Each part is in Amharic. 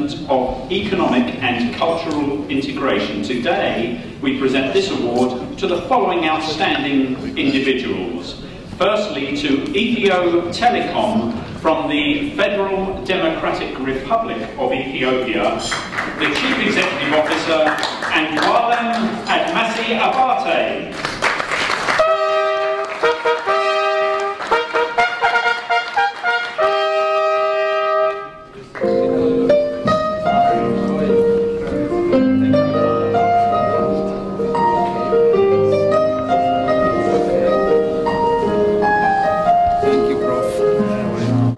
development of economic and cultural integration. Today, we present this award to the following outstanding individuals. Firstly, to Ethio Telecom from the Federal Democratic Republic of Ethiopia, the Chief Executive Officer, and Walem Admasi Abate. Thank you, Prof.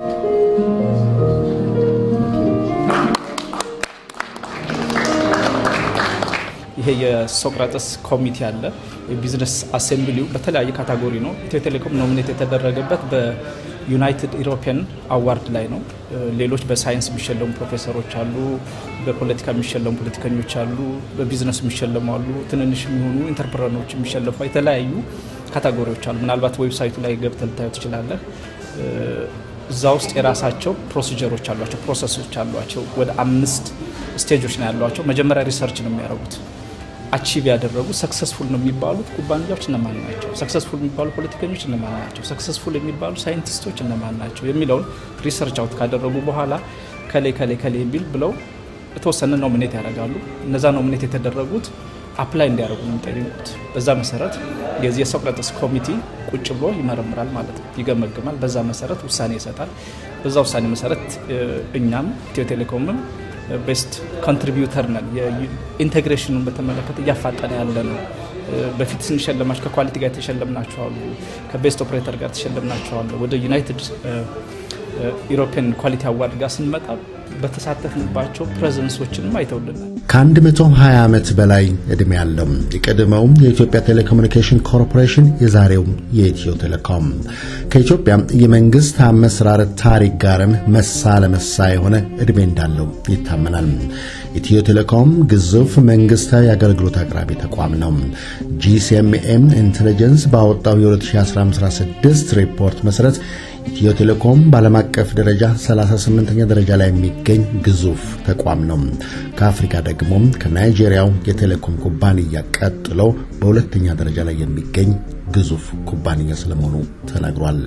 ይሄ የሶቅራጠስ ኮሚቴ አለ። የቢዝነስ አሴምብሊው በተለያየ ካታጎሪ ነው። ኢትዮ ቴሌኮም ኖሚኔት የተደረገበት በዩናይትድ ኢሮፒያን አዋርድ ላይ ነው። ሌሎች በሳይንስ የሚሸለሙ ፕሮፌሰሮች አሉ፣ በፖለቲካ የሚሸለሙ ፖለቲከኞች አሉ፣ በቢዝነስ የሚሸለሙ አሉ፣ ትንንሽ የሚሆኑ ኢንተርፕረኖች የሚሸለሙ የተለያዩ ካታጎሪዎች አሉ። ምናልባት ዌብሳይቱ ላይ ገብተህ ልታዩ ትችላለህ። እዛ ውስጥ የራሳቸው ፕሮሲጀሮች አሏቸው፣ ፕሮሰሶች አሏቸው። ወደ አምስት ስቴጆች ነው ያሏቸው። መጀመሪያ ሪሰርች ነው የሚያደርጉት አቺቭ ያደረጉ ሰክሰስፉል ነው የሚባሉት ኩባንያዎች እነማን ናቸው? ሰክሰስፉል የሚባሉ ፖለቲከኞች እነማን ናቸው? ሰክሰስፉል የሚባሉ ሳይንቲስቶች እነማን ናቸው? የሚለውን ሪሰርች አውት ካደረጉ በኋላ ከሌ ከሌ ከሌ የሚል ብለው የተወሰነ ኖሚኔት ያደርጋሉ። እነዛ ኖሚኔት የተደረጉት አፕላይ እንዲያደርጉ ነው የሚጠይቁት። በዛ መሰረት የዚህ የሶቅራጠስ ኮሚቴ ቁጭ ብሎ ይመረምራል ማለት ነው፣ ይገመግማል። በዛ መሰረት ውሳኔ ይሰጣል። በዛ ውሳኔ መሰረት እኛም ኢትዮ ቴሌኮምም ቤስት ኮንትሪቢዩተር ነን። የኢንቴግሬሽኑን በተመለከተ እያፋጠነ ያለ ነው። በፊት ስንሸለማቸው ከኳሊቲ ጋር የተሸለምናቸው አሉ፣ ከቤስት ኦፕሬተር ጋር ተሸለምናቸው አሉ። ወደ ዩናይትድ ኢሮፒያን ኳሊቲ አዋርድ ጋር ስንመጣ በተሳተፍንባቸው ፕሬዘንሶችንም አይተውልናል። ከ120 ዓመት በላይ ዕድሜ ያለው የቀድሞው የኢትዮጵያ ቴሌኮሙኒኬሽን ኮርፖሬሽን የዛሬው የኢትዮ ቴሌኮም ከኢትዮጵያ የመንግስት አመሰራረት ታሪክ ጋርም መሳ ለመሳ የሆነ ዕድሜ እንዳለው ይታመናል። ኢትዮ ቴሌኮም ግዙፍ መንግስታዊ አገልግሎት አቅራቢ ተቋም ነው። ጂሲኤምኤም ኢንቴሊጀንስ ባወጣው የ2016 ሪፖርት መሰረት ኢትዮ ቴሌኮም በዓለም አቀፍ ደረጃ 38ኛ ደረጃ ላይ የሚገኝ ግዙፍ ተቋም ነው። ከአፍሪካ ደግሞ ከናይጄሪያው የቴሌኮም ኩባንያ ቀጥሎ በሁለተኛ ደረጃ ላይ የሚገኝ ግዙፍ ኩባንያ ስለመሆኑ ተነግሯል።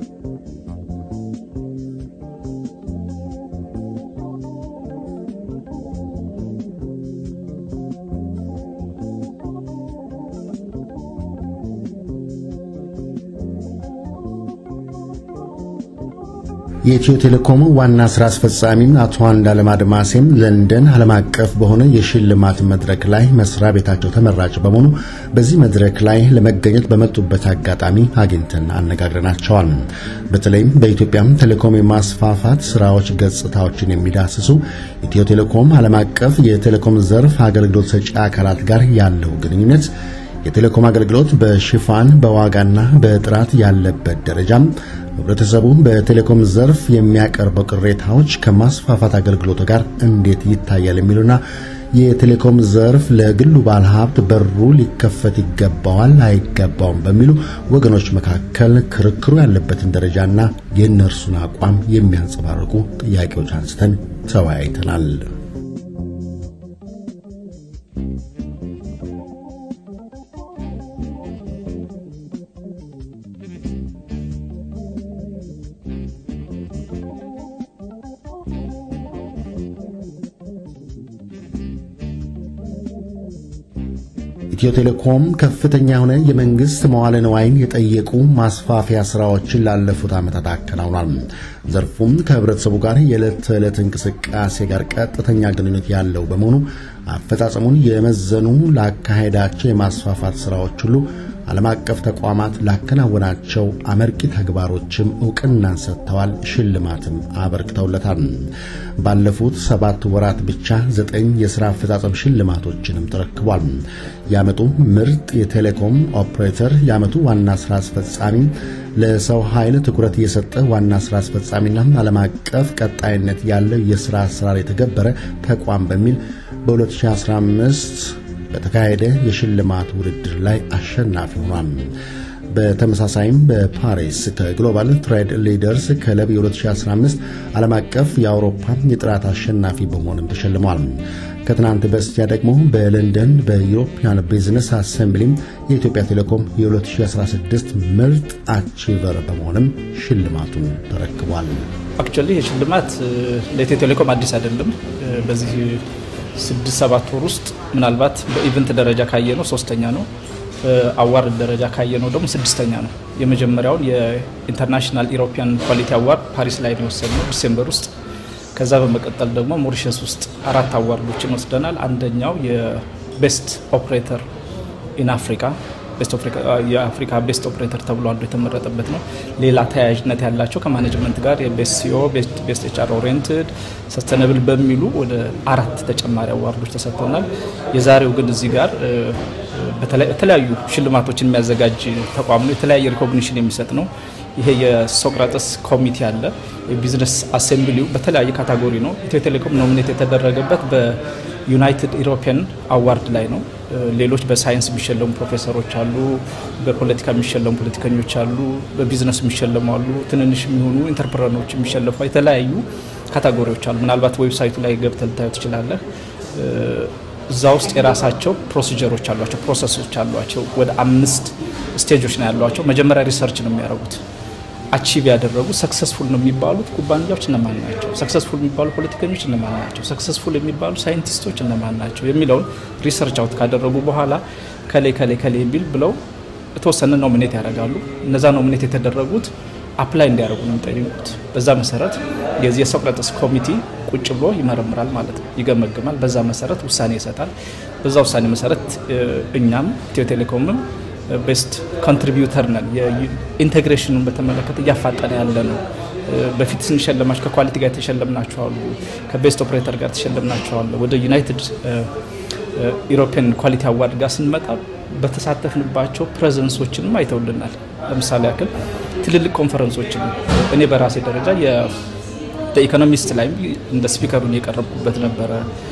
የኢትዮ ቴሌኮም ዋና ስራ አስፈጻሚ አቶ አንዳለም አድማሴም ለንደን ዓለም አቀፍ በሆነ የሽልማት መድረክ ላይ መስሪያ ቤታቸው ተመራጭ በመሆኑ በዚህ መድረክ ላይ ለመገኘት በመጡበት አጋጣሚ አግኝተን አነጋግረናቸዋል። በተለይም በኢትዮጵያም ቴሌኮም የማስፋፋት ስራዎች ገጽታዎችን የሚዳስሱ ኢትዮ ቴሌኮም ዓለም አቀፍ የቴሌኮም ዘርፍ አገልግሎት ሰጪ አካላት ጋር ያለው ግንኙነት የቴሌኮም አገልግሎት በሽፋን በዋጋና በጥራት ያለበት ደረጃም ህብረተሰቡ በቴሌኮም ዘርፍ የሚያቀርበው ቅሬታዎች ከማስፋፋት አገልግሎቱ ጋር እንዴት ይታያል የሚሉና የቴሌኮም ዘርፍ ለግሉ ባለሀብት በሩ ሊከፈት ይገባዋል አይገባውም በሚሉ ወገኖች መካከል ክርክሩ ያለበትን ደረጃና የእነርሱን አቋም የሚያንጸባርቁ ጥያቄዎች አንስተን ተወያይተናል። ኢትዮ ቴሌኮም ከፍተኛ የሆነ የመንግስት መዋለ ንዋይን የጠየቁ ማስፋፊያ ስራዎችን ላለፉት ዓመታት አከናውኗል። ዘርፉም ከህብረተሰቡ ጋር የዕለት ተዕለት እንቅስቃሴ ጋር ቀጥተኛ ግንኙነት ያለው በመሆኑ አፈጻጸሙን የመዘኑ ላካሄዳቸው የማስፋፋት ስራዎች ሁሉ ዓለም አቀፍ ተቋማት ላከናወናቸው አመርቂ ተግባሮችም እውቅናን ሰጥተዋል፣ ሽልማትም አበርክተውለታል። ባለፉት ሰባት ወራት ብቻ ዘጠኝ የሥራ አፈጻጸም ሽልማቶችንም ተረክቧል። የዓመቱ ምርጥ የቴሌኮም ኦፕሬተር፣ የዓመቱ ዋና ሥራ አስፈጻሚ፣ ለሰው ኃይል ትኩረት እየሰጠ ዋና ሥራ አስፈጻሚና ዓለም አቀፍ ቀጣይነት ያለው የሥራ አሰራር የተገበረ ተቋም በሚል በ2015 በተካሄደ የሽልማት ውድድር ላይ አሸናፊ ሆኗል። በተመሳሳይም በፓሪስ ከግሎባል ትሬድ ሊደርስ ክለብ የ2015 ዓለም አቀፍ የአውሮፓ የጥራት አሸናፊ በመሆንም ተሸልሟል። ከትናንት በስቲያ ደግሞ በለንደን በዩሮፒያን ቢዝነስ አሰምብሊም የኢትዮጵያ ቴሌኮም የ2016 ምርጥ አቺቨር በመሆንም ሽልማቱን ተረክቧል። አክቹዋሊ ይህ ሽልማት ለኢትዮ ቴሌኮም አዲስ አይደለም። በዚህ ስድስት ሰባት ወር ውስጥ ምናልባት በኢቨንት ደረጃ ካየ ነው ሶስተኛ ነው። አዋርድ ደረጃ ካየ ነው ደግሞ ስድስተኛ ነው። የመጀመሪያውን የኢንተርናሽናል ኢሮፒያን ኳሊቲ አዋርድ ፓሪስ ላይ ነው የወሰድነው ዲሴምበር ውስጥ። ከዛ በመቀጠል ደግሞ ሞሪሸስ ውስጥ አራት አዋርዶችን ወስደናል። አንደኛው የቤስት ኦፕሬተር ኢን አፍሪካ የአፍሪካ ቤስት ኦፕሬተር ተብሎ አንዱ የተመረጠበት ነው። ሌላ ተያያዥነት ያላቸው ከማኔጅመንት ጋር የቤስት ሲኦ፣ ቤስት ኤችአር ኦሪየንትድ፣ ሰስተነብል በሚሉ ወደ አራት ተጨማሪ አዋርዶች ተሰጥተውናል። የዛሬው ግን እዚህ ጋር የተለያዩ ሽልማቶችን የሚያዘጋጅ ተቋም ነው። የተለያየ ሪኮግኒሽን የሚሰጥ ነው። ይሄ የሶቅራጠስ ኮሚቴ አለ። የቢዝነስ አሴምብሊው በተለያየ ካታጎሪ ነው። ኢትዮ ቴሌኮም ኖሚኔት የተደረገበት በዩናይትድ ኢሮፒያን አዋርድ ላይ ነው። ሌሎች በሳይንስ የሚሸለሙ ፕሮፌሰሮች አሉ፣ በፖለቲካ የሚሸለሙ ፖለቲከኞች አሉ፣ በቢዝነስ የሚሸለሙ አሉ፣ ትንንሽ የሚሆኑ ኢንተርፕረኖች የሚሸለፉ የተለያዩ ካታጎሪዎች አሉ። ምናልባት ዌብሳይቱ ላይ ገብተህ ልታዩ ትችላለህ። እዛ ውስጥ የራሳቸው ፕሮሲጀሮች አሏቸው፣ ፕሮሰሶች አሏቸው። ወደ አምስት ስቴጆች ነው ያሏቸው። መጀመሪያ ሪሰርች ነው የሚያደርጉት። አቺቭ ያደረጉ ሰክሰስፉል ነው የሚባሉት ኩባንያዎች እነማን ናቸው? ሰክሰስፉል የሚባሉ ፖለቲከኞች እነማን ናቸው? ሰክሰስፉል የሚባሉ ሳይንቲስቶች እነማን ናቸው? የሚለውን ሪሰርች አውት ካደረጉ በኋላ ከሌ ከሌ ከሌ የሚል ብለው የተወሰነ ኖሚኔት ያደርጋሉ። እነዛ ኖሚኔት የተደረጉት አፕላይ እንዲያደርጉ ነው የሚጠይቁት። በዛ መሰረት የዚህ የሶቅራጠስ ኮሚቴ ቁጭ ብሎ ይመረምራል ማለት ነው፣ ይገመግማል። በዛ መሰረት ውሳኔ ይሰጣል። በዛ ውሳኔ መሰረት እኛም ኢትዮ ቴሌኮምም ቤስት ኮንትሪቢዩተር ነን። የኢንቴግሬሽኑን በተመለከተ እያፋጠነ ያለ ነው። በፊት ስንሸለማቸው ከኳሊቲ ጋር የተሸለምናቸው አሉ፣ ከቤስት ኦፕሬተር ጋር ተሸለምናቸው አሉ። ወደ ዩናይትድ ኢሮፒያን ኳሊቲ አዋርድ ጋር ስንመጣ በተሳተፍንባቸው ፕሬዘንሶችንም አይተውልናል። ለምሳሌ ያክል ትልልቅ ኮንፈረንሶችን እኔ በራሴ ደረጃ በኢኮኖሚስት ላይም እንደ ስፒከሩን የቀረብኩበት ነበረ።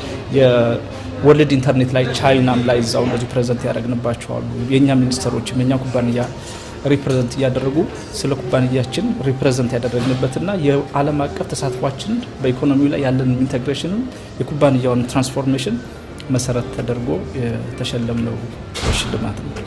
የወርልድ ኢንተርኔት ላይ ቻይናም ላይ እዛው እንደዚህ ፕሬዘንት ያደረግንባቸዋሉ። የእኛ ሚኒስትሮችም የእኛ ኩባንያ ሪፕሬዘንት እያደረጉ ስለ ኩባንያችን ሪፕሬዘንት ያደረግንበትና የዓለም አቀፍ ተሳትፏችን በኢኮኖሚው ላይ ያለን ኢንቴግሬሽንም የኩባንያውን ትራንስፎርሜሽን መሰረት ተደርጎ የተሸለምነው ሽልማት ነው።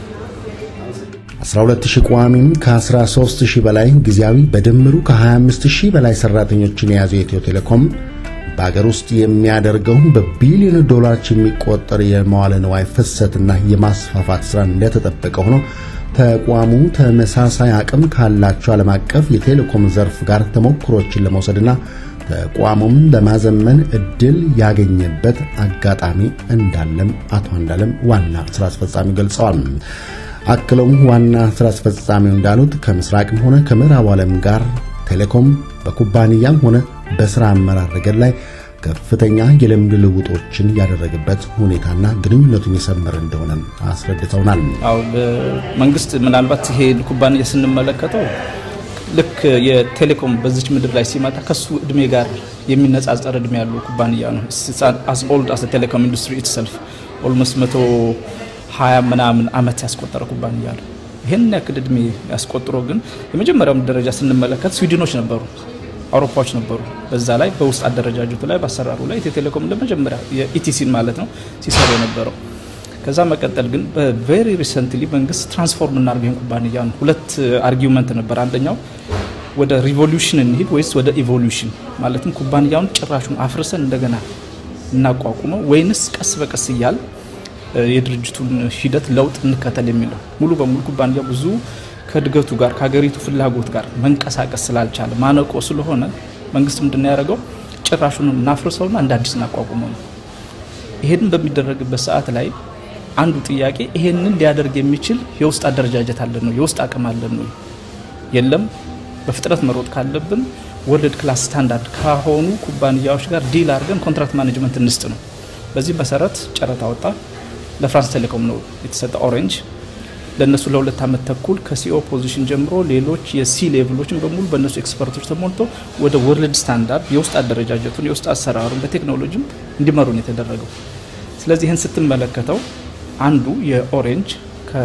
12000 ቋሚም ከ13000 በላይ ጊዜያዊ በድምሩ ከ25000 በላይ ሰራተኞችን የያዘው ኢትዮ ቴሌኮም በአገር ውስጥ የሚያደርገው በቢሊዮን ዶላሮች የሚቆጠር የመዋለ ንዋይ ፍሰትና የማስፋፋት ስራ እንደተጠበቀ ሆኖ ተቋሙ ተመሳሳይ አቅም ካላቸው ዓለም አቀፍ የቴሌኮም ዘርፍ ጋር ተሞክሮችን ለመውሰድና ተቋሙም ለማዘመን እድል ያገኘበት አጋጣሚ እንዳለም አቶ አንዳለም ዋና ስራ አስፈጻሚ ገልጸዋል። አክለውም ዋና ስራ አስፈጻሚው እንዳሉት ከምስራቅም ሆነ ከምዕራቡ ዓለም ጋር ቴሌኮም በኩባንያም ሆነ በስራ አመራር ረገድ ላይ ከፍተኛ የልምድ ልውጦችን ያደረገበት ሁኔታና ግንኙነቱን የሰመረ እንደሆነ አስረድተውናል። አዎ መንግስት ምናልባት ይሄ ኩባንያ ስንመለከተው ልክ የቴሌኮም በዚች ምድር ላይ ሲመጣ ከሱ እድሜ ጋር የሚነጻጸር እድሜ ያለው ኩባንያ ነው። አስ ኦልድ አስ ቴሌኮም ኢንዱስትሪ ኢትሰልፍ ኦልሞስት መቶ ሀያ ምናምን አመት ያስቆጠረ ኩባንያ ነው። ይህን ያክል እድሜ ያስቆጥሮ ግን የመጀመሪያውን ደረጃ ስንመለከት ስዊድኖች ነበሩ፣ አውሮፓዎች ነበሩ። በዛ ላይ በውስጥ አደረጃጀቱ ላይ በአሰራሩ ላይ ኢትዮ ቴሌኮም ለመጀመሪያ የኢቲሲን ማለት ነው ሲሰሩ የነበረው። ከዛ መቀጠል ግን በቬሪ ሪሰንትሊ መንግስት ትራንስፎርም እናድርግ ይህን ኩባንያ ነው። ሁለት አርጊውመንት ነበር። አንደኛው ወደ ሪቮሉሽን እንሂድ ወይስ ወደ ኢቮሉሽን ማለትም ኩባንያውን ጭራሹን አፍርሰን እንደገና እናቋቁመው ወይንስ ቀስ በቀስ እያል የድርጅቱን ሂደት ለውጥ እንከተል የሚለው ሙሉ በሙሉ ኩባንያ ብዙ ከእድገቱ ጋር ከሀገሪቱ ፍላጎት ጋር መንቀሳቀስ ስላልቻለ ማነቆ ስለሆነ መንግስት ምንድን ነው ያደረገው? ጭራሹን እናፍርሰውና እንደ አዲስ እናቋቁመው ነው። ይሄንን በሚደረግበት ሰዓት ላይ አንዱ ጥያቄ ይሄንን ሊያደርግ የሚችል የውስጥ አደረጃጀት አለን ነው፣ የውስጥ አቅም አለን ነው? የለም። በፍጥነት መሮጥ ካለብን ወርልድ ክላስ ስታንዳርድ ከሆኑ ኩባንያዎች ጋር ዲል አድርገን ኮንትራክት ማኔጅመንት እንስጥ ነው። በዚህ መሰረት ጨረታ ወጣ። ለፍራንስ ቴሌኮም ነው የተሰጠ ኦሬንጅ ለእነሱ ለሁለት ዓመት ተኩል ከሲኦ ፖዚሽን ጀምሮ ሌሎች የሲ ሌቭሎችን በሙሉ በእነሱ ኤክስፐርቶች ተሞልቶ ወደ ወርልድ ስታንዳርድ የውስጥ አደረጃጀቱን የውስጥ አሰራሩን በቴክኖሎጂም እንዲመሩን የተደረገው። ስለዚህ ይህን ስትመለከተው አንዱ የኦሬንጅ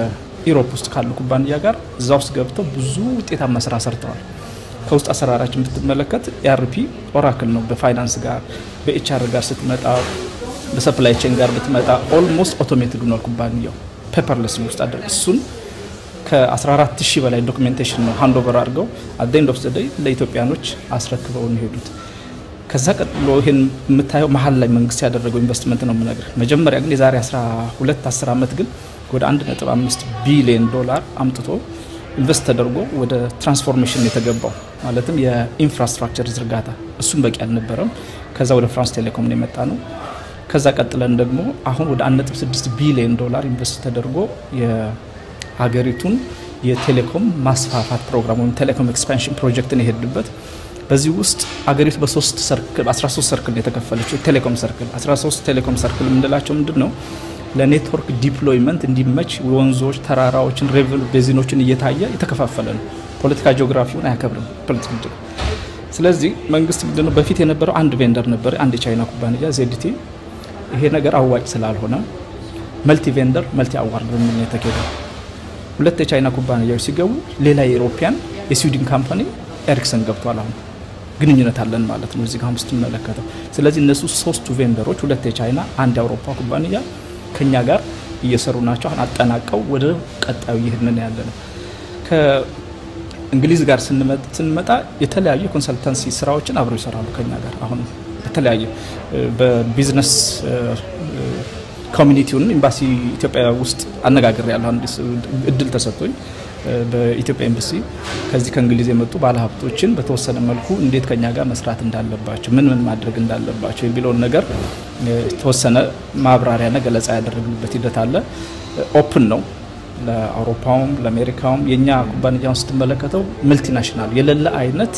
ኢሮፕ ውስጥ ካሉ ኩባንያ ጋር እዛ ውስጥ ገብተው ብዙ ውጤታማ ስራ ሰርተዋል። ከውስጥ አሰራራችን ብትመለከት ኤአርፒ ኦራክል ነው። በፋይናንስ ጋር በኤችአር ጋር ስትመጣ በሰፕላይ ቼን ጋር ብትመጣ ኦልሞስት ኦቶሜትድ ሆኗል ኩባንያው ፔፐርለስ ውስጥ አደ እሱን ከ14 ሺህ በላይ ዶክሜንቴሽን ነው ሃንድ ኦቨር አድርገው አደንድ ኦፍ ዘደይ ለኢትዮጵያኖች አስረክበው ሄዱት። ከዛ ቀጥሎ ይህን የምታየው መሀል ላይ መንግስት ያደረገው ኢንቨስትመንት ነው የምነግር። መጀመሪያ ግን የዛሬ 12 10 ዓመት ግን ወደ 1.5 ቢሊዮን ዶላር አምጥቶ ኢንቨስት ተደርጎ ወደ ትራንስፎርሜሽን የተገባው ማለትም የኢንፍራስትራክቸር ዝርጋታ እሱም በቂ አልነበረም። ከዛ ወደ ፍራንስ ቴሌኮም ነው የመጣ ነው። ከዛ ቀጥለን ደግሞ አሁን ወደ 1.6 ቢሊዮን ዶላር ኢንቨስት ተደርጎ የሀገሪቱን የቴሌኮም ማስፋፋት ፕሮግራም ወይም ቴሌኮም ኤክስፓንሽን ፕሮጀክትን የሄድንበት በዚህ ውስጥ አገሪቱ በሶስት ሰርክል 13 ሰርክል የተከፈለችው ቴሌኮም ሰርክል 13 ቴሌኮም ሰርክል የምንላቸው ምንድን ነው? ለኔትወርክ ዲፕሎይመንት እንዲመች ወንዞች፣ ተራራዎችን፣ ሬቨን ቤዚኖችን እየታየ የተከፋፈለ ነው። ፖለቲካ ጂኦግራፊውን አያከብርም። ፖለቲካ ስለዚህ መንግስት ምንድነው በፊት የነበረው አንድ ቬንደር ነበር፣ አንድ የቻይና ኩባንያ ዜድቲ። ይሄ ነገር አዋጭ ስላልሆነ መልቲ ቬንደር መልቲ አዋርድ በሚል ነው የተካሄደው። ሁለት የቻይና ኩባንያዎች ሲገቡ ሌላ የኢሮፒያን የስዊድን ካምፓኒ ኤሪክሰን ገብቷል። አሁን ግንኙነት አለን ማለት ነው እዚህ ጋር ስትመለከተው። ስለዚህ እነሱ ሶስቱ ቬንደሮች ሁለት የቻይና አንድ የአውሮፓ ኩባንያ ከኛ ጋር እየሰሩ ናቸው። አሁን አጠናቀው ወደ ቀጣዩ ይህንን ያለ ነው። ከእንግሊዝ ጋር ስንመጣ የተለያዩ የኮንሰልታንሲ ስራዎችን አብረው ይሰራሉ ከኛ ጋር አሁን በተለያየ በቢዝነስ ኮሚኒቲውን ኤምባሲ ኢትዮጵያ ውስጥ አነጋግር ያለሁ አንድ እድል ተሰጥቶኝ በኢትዮጵያ ኤምባሲ ከዚህ ከእንግሊዝ የመጡ ባለሀብቶችን በተወሰነ መልኩ እንዴት ከኛ ጋር መስራት እንዳለባቸው ምን ምን ማድረግ እንዳለባቸው የሚለውን ነገር የተወሰነ ማብራሪያና ገለጻ ያደረግንበት ሂደት አለ። ኦፕን ነው ለአውሮፓውም ለአሜሪካውም። የእኛ ኩባንያውን ስትመለከተው መልቲናሽናል የሌለ አይነት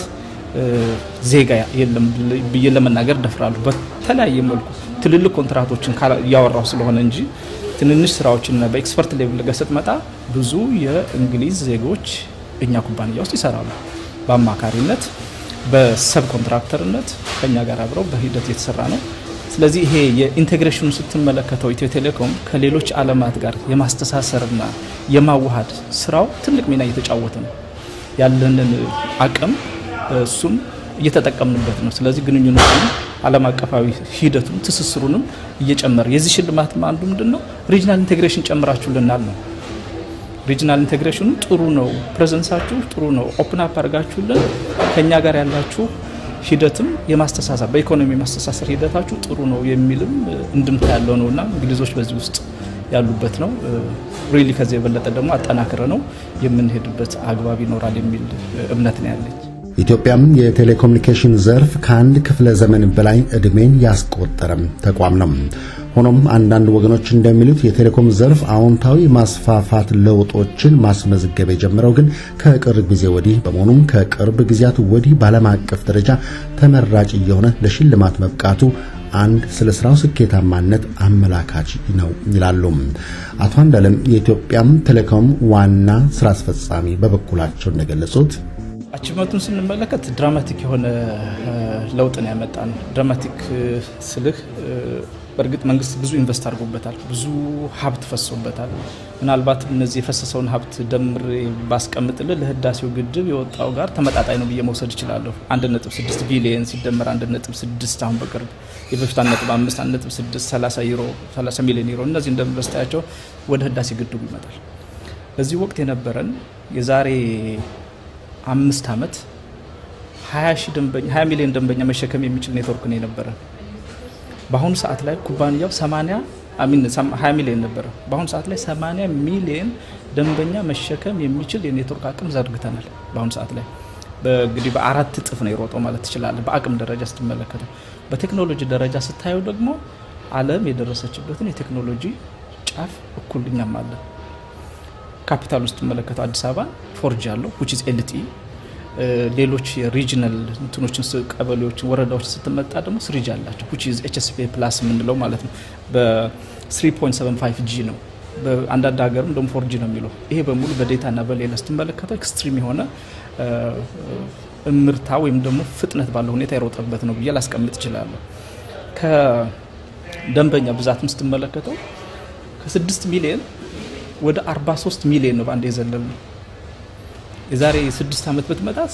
ዜጋ የለም ብዬ ለመናገር ደፍራሉ። በተለያየ መልኩ ትልልቅ ኮንትራቶችን እያወራው ስለሆነ እንጂ ትንንሽ ስራዎችንና በኤክስፐርት ሌቭል ጋር ስትመጣ ብዙ የእንግሊዝ ዜጎች እኛ ኩባንያ ውስጥ ይሰራሉ። በአማካሪነት በሰብ ኮንትራክተርነት ከኛ ጋር አብረው በሂደት የተሰራ ነው። ስለዚህ ይሄ የኢንቴግሬሽኑ ስትመለከተው ኢትዮ ቴሌኮም ከሌሎች ዓለማት ጋር የማስተሳሰርና የማዋሃድ ስራው ትልቅ ሚና እየተጫወተ ነው። ያለንን አቅም እሱም እየተጠቀምንበት ነው። ስለዚህ ግንኙነቱን ዓለም አቀፋዊ ሂደቱን ትስስሩንም እየጨመረ የዚህ ሽልማትም አንዱ ምንድን ነው ሪጅናል ኢንቴግሬሽን ጨምራችሁልናል ነው። ሪጅናል ኢንቴግሬሽኑ ጥሩ ነው፣ ፕሬዘንሳችሁ ጥሩ ነው፣ ኦፕን አፕ አድርጋችሁልን ከእኛ ጋር ያላችሁ ሂደትም የማስተሳሰር በኢኮኖሚ የማስተሳሰር ሂደታችሁ ጥሩ ነው የሚልም እንድምታ ያለው ነው እና እንግሊዞች በዚህ ውስጥ ያሉበት ነው። ሪሊ ከዚህ የበለጠ ደግሞ አጠናክረ ነው የምንሄድበት አግባብ ይኖራል የሚል እምነት ነው ያለኝ። ኢትዮጵያም የቴሌኮሙኒኬሽን ዘርፍ ከአንድ ክፍለ ዘመን በላይ ዕድሜን ያስቆጠረም ተቋም ነው። ሆኖም አንዳንድ ወገኖች እንደሚሉት የቴሌኮም ዘርፍ አዎንታዊ ማስፋፋት ለውጦችን ማስመዝገብ የጀመረው ግን ከቅርብ ጊዜ ወዲህ በመሆኑም ከቅርብ ጊዜያት ወዲህ በዓለም አቀፍ ደረጃ ተመራጭ እየሆነ ለሽልማት መብቃቱ አንድ ስለ ስራው ስኬታማነት አመላካች ነው ይላሉ አቶ አንዳለም የኢትዮጵያም ቴሌኮም ዋና ስራ አስፈጻሚ በበኩላቸው እንደገለጹት አቺቭመንቱን ስንመለከት ድራማቲክ የሆነ ለውጥ ነው ያመጣ ነው። ድራማቲክ ስልህ በእርግጥ መንግስት ብዙ ኢንቨስት አድርጎበታል፣ ብዙ ሀብት ፈሶበታል። ምናልባት እነዚህ የፈሰሰውን ሀብት ደምሬ ባስቀምጥልህ ለህዳሴው ግድብ የወጣው ጋር ተመጣጣኝ ነው ብዬ መውሰድ እችላለሁ። 1.6 ቢሊየን ሲደመር 1.6 አሁን በቅርብ የበፊት 1.5 1.6 30 ዩሮ 30 ሚሊዮን ዩሮ እነዚህ እንደምንበስታያቸው ወደ ህዳሴ ግድቡ ይመጣል። በዚህ ወቅት የነበረን የዛሬ አምስት ዓመት 20 ሚሊዮን ደንበኛ መሸከም የሚችል ኔትወርክ ነው የነበረ። በአሁኑ ሰዓት ላይ ኩባንያው 80 አሚን 20 ሚሊዮን ነበረ። በአሁኑ ሰዓት ላይ 80 ሚሊዮን ደንበኛ መሸከም የሚችል የኔትወርክ አቅም ዘርግተናል። በአሁኑ ሰዓት ላይ እንግዲህ በአራት እጥፍ ነው የሮጠው ማለት ትችላለህ። በአቅም ደረጃ ስትመለከተው፣ በቴክኖሎጂ ደረጃ ስታየው ደግሞ ዓለም የደረሰችበትን የቴክኖሎጂ ጫፍ እኩል እኛም አለን። ካፒታል ውስጥ ስትመለከተው አዲስ አበባ ፎርጂ አለው ዊች ኢዝ ኤልቲ ሌሎች የሪጅናል እንትኖችን ቀበሌዎችን ወረዳዎች ስትመጣ ደግሞ ስሪጅ አላቸው ዊች ኢዝ ኤችኤስፒ ፕላስ የምንለው ማለት ነው። በ3.75 ጂ ነው። በአንዳንድ ሀገርም ደግሞ ፎርጂ ነው የሚለው። ይሄ በሙሉ በዴታ እና በሌላ ስትመለከተው ኤክስትሪም የሆነ እምርታ ወይም ደግሞ ፍጥነት ባለው ሁኔታ የሮጠበት ነው ብዬ ላስቀምጥ እችላለሁ። ከደንበኛ ብዛትም ስትመለከተው ከስድስት ሚሊዮን ወደ 43 ሚሊዮን ነው በአንድ የዘለል ነው። የዛሬ ስድስት ዓመት ብትመጣስ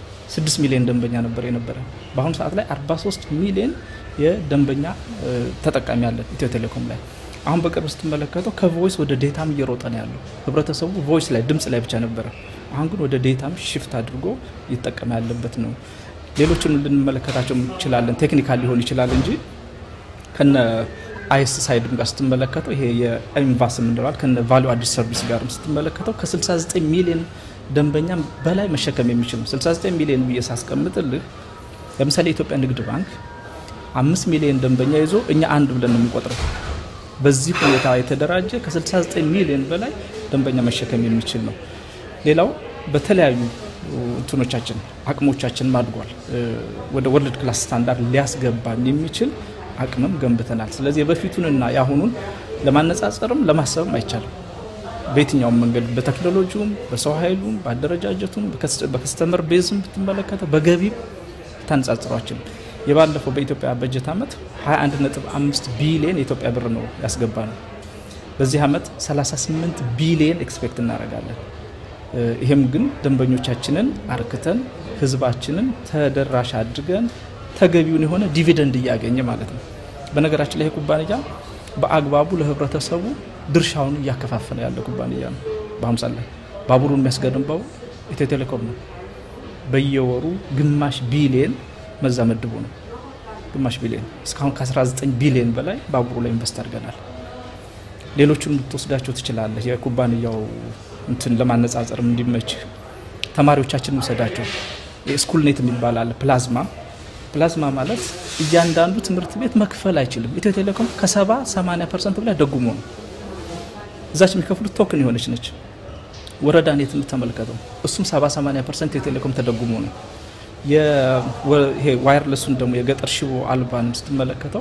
6 ሚሊዮን ደንበኛ ነበር የነበረ። በአሁኑ ሰዓት ላይ 43 ሚሊዮን የደንበኛ ተጠቃሚ አለን ኢትዮ ቴሌኮም ላይ። አሁን በቅርብ ስትመለከተው ከቮይስ ወደ ዴታም እየሮጠ ነው ያለው። ህብረተሰቡ ቮይስ ላይ ድምፅ ላይ ብቻ ነበረ። አሁን ግን ወደ ዴታም ሽፍት አድርጎ እየተጠቀመ ያለበት ነው። ሌሎችን ልንመለከታቸው እንችላለን። ቴክኒካል ሊሆን ይችላል እንጂ ከነ አይስ ሳይድም ጋር ስትመለከተው ይሄ የኢንቫስ የምንለዋል ከነ ቫሉ አዲስ ሰርቪስ ጋርም ስትመለከተው ከ69 ሚሊዮን ደንበኛ በላይ መሸከም የሚችል ነው። 69 ሚሊዮን ብዬ ሳስቀምጥልህ ለምሳሌ የኢትዮጵያ ንግድ ባንክ አምስት ሚሊዮን ደንበኛ ይዞ እኛ አንድ ብለን ነው የምንቆጥረው። በዚህ ሁኔታ የተደራጀ ከ69 ሚሊዮን በላይ ደንበኛ መሸከም የሚችል ነው። ሌላው በተለያዩ እንትኖቻችን አቅሞቻችን አድጓል። ወደ ወርልድ ክላስ ስታንዳርድ ሊያስገባን የሚችል አቅምም ገንብተናል። ስለዚህ የበፊቱንና የአሁኑን ለማነጻጸርም ለማሰብም አይቻልም። በየትኛውም መንገድ በቴክኖሎጂውም፣ በሰው ኃይሉም፣ በአደረጃጀቱም፣ በከስተመር ቤዝም ብትመለከተው በገቢም ታነጻጽሯችን የባለፈው በኢትዮጵያ በጀት ዓመት 21.5 ቢሊዮን የኢትዮጵያ ብር ነው ያስገባ ነው። በዚህ ዓመት 38 ቢሊዮን ኤክስፔክት እናደርጋለን። ይሄም ግን ደንበኞቻችንን አርክተን ህዝባችንን ተደራሽ አድርገን ተገቢውን የሆነ ዲቪደንድ እያገኘ ማለት ነው። በነገራችን ላይ ይህ ኩባንያ በአግባቡ ለህብረተሰቡ ድርሻውን እያከፋፈለ ያለ ኩባንያ ነው። በአምሳ ላይ ባቡሩን የሚያስገነባው ኢትዮ ቴሌኮም ነው። በየወሩ ግማሽ ቢሊየን መዛ መድቦ ነው። ግማሽ ቢሊየን እስካሁን ከ19 ቢሊየን በላይ ባቡሩ ላይ ኢንቨስት አድርገናል። ሌሎቹን ልትወስዳቸው ትችላለህ። የኩባንያው እንትን ለማነጻጸር እንዲመች ተማሪዎቻችን ውሰዳቸው። የስኩል ኔት የሚባል አለ ፕላዝማ ፕላዝማ ማለት እያንዳንዱ ትምህርት ቤት መክፈል አይችልም። ኢትዮ ቴሌኮም ከ70 80 ፐርሰንት በላይ ደጉሞ ነው። እዛች የሚከፍሉት ቶክን የሆነች ነች። ወረዳ ኔት ተመልከተው፣ እሱም 70 80 ፐርሰንት ኢትዮ ቴሌኮም ተደጉሞ ነው። ይሄ ዋየርለሱን ደግሞ የገጠር ሽቦ አልባንም ስትመለከተው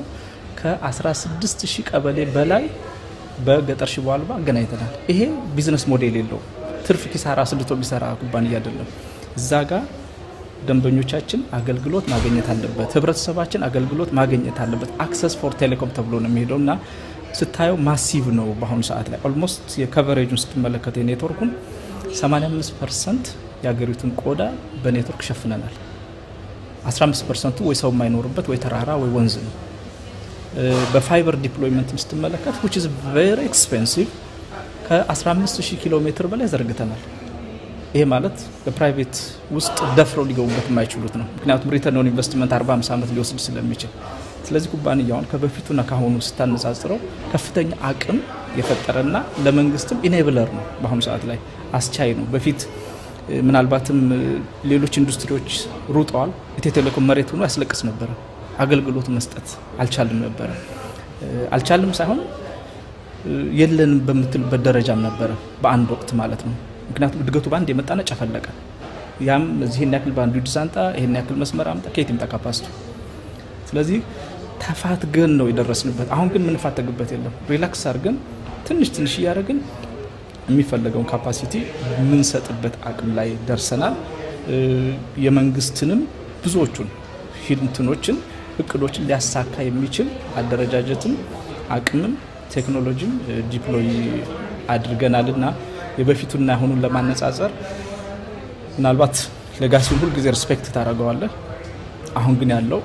ከ16 ሺህ ቀበሌ በላይ በገጠር ሽቦ አልባ አገናኝተናል። ይሄ ቢዝነስ ሞዴል የለው ትርፍ ኪሳራ ስልቶ የሚሰራ ኩባንያ አይደለም። እዛ ጋር ደንበኞቻችን አገልግሎት ማግኘት አለበት፣ ህብረተሰባችን አገልግሎት ማግኘት አለበት። አክሰስ ፎር ቴሌኮም ተብሎ ነው የሚሄደው እና ስታየው ማሲቭ ነው። በአሁኑ ሰዓት ላይ ኦልሞስት የከቨሬጁን ስትመለከተ የኔትወርኩን 85 ፐርሰንት የሀገሪቱን ቆዳ በኔትወርክ ሸፍነናል። 15 ፐርሰንቱ ወይ ሰው የማይኖርበት ወይ ተራራ ወይ ወንዝ ነው። በፋይበር ዲፕሎይመንት ስትመለከት ዊች ኢዝ ቬሪ ኤክስፔንሲቭ ከ15000 ኪሎ ሜትር በላይ ዘርግተናል። ይሄ ማለት በፕራይቬት ውስጥ ደፍረው ሊገቡበት የማይችሉት ነው። ምክንያቱም ሪተርን ኦን ኢንቨስትመንት 40 50 ዓመት ሊወስድ ስለሚችል፣ ስለዚህ ኩባንያውን ከበፊቱና ካሁኑ ስታነጻጽረው ከፍተኛ አቅም የፈጠረና ለመንግስትም ኢኔብለር ነው። በአሁኑ ሰዓት ላይ አስቻይ ነው። በፊት ምናልባትም ሌሎች ኢንዱስትሪዎች ሩጠዋል። ኢትዮ ቴሌኮም መሬት ሆኖ ያስለቅስ ነበረ። አገልግሎት መስጠት አልቻልም ነበረ። አልቻልም ሳይሆን የለንም በምትልበት ደረጃም ነበረ በአንድ ወቅት ማለት ነው። ምክንያቱም እድገቱ በአንድ የመጣና ጨፈለቀ። ያም እዚህን ያክል በአንዱ ዲዛንጣ ይህን ያክል መስመር አምጣ ከየት ይምጣ ካፓሲቲ። ስለዚህ ተፋትገን ነው የደረስንበት። አሁን ግን የምንፋተግበት የለም። ሪላክስ አድርገን ትንሽ ትንሽ እያደረግን የሚፈለገውን ካፓሲቲ የምንሰጥበት አቅም ላይ ደርሰናል። የመንግስትንም ብዙዎቹን ሂድንትኖችን እቅዶችን ሊያሳካ የሚችል አደረጃጀትም አቅምም ቴክኖሎጂም ዲፕሎይ አድርገናል እና የበፊቱና አሁኑን ለማነጻጸር ምናልባት ሌጋሲውን ሁልጊዜ ሪስፔክት ታደርገዋለህ። አሁን ግን ያለው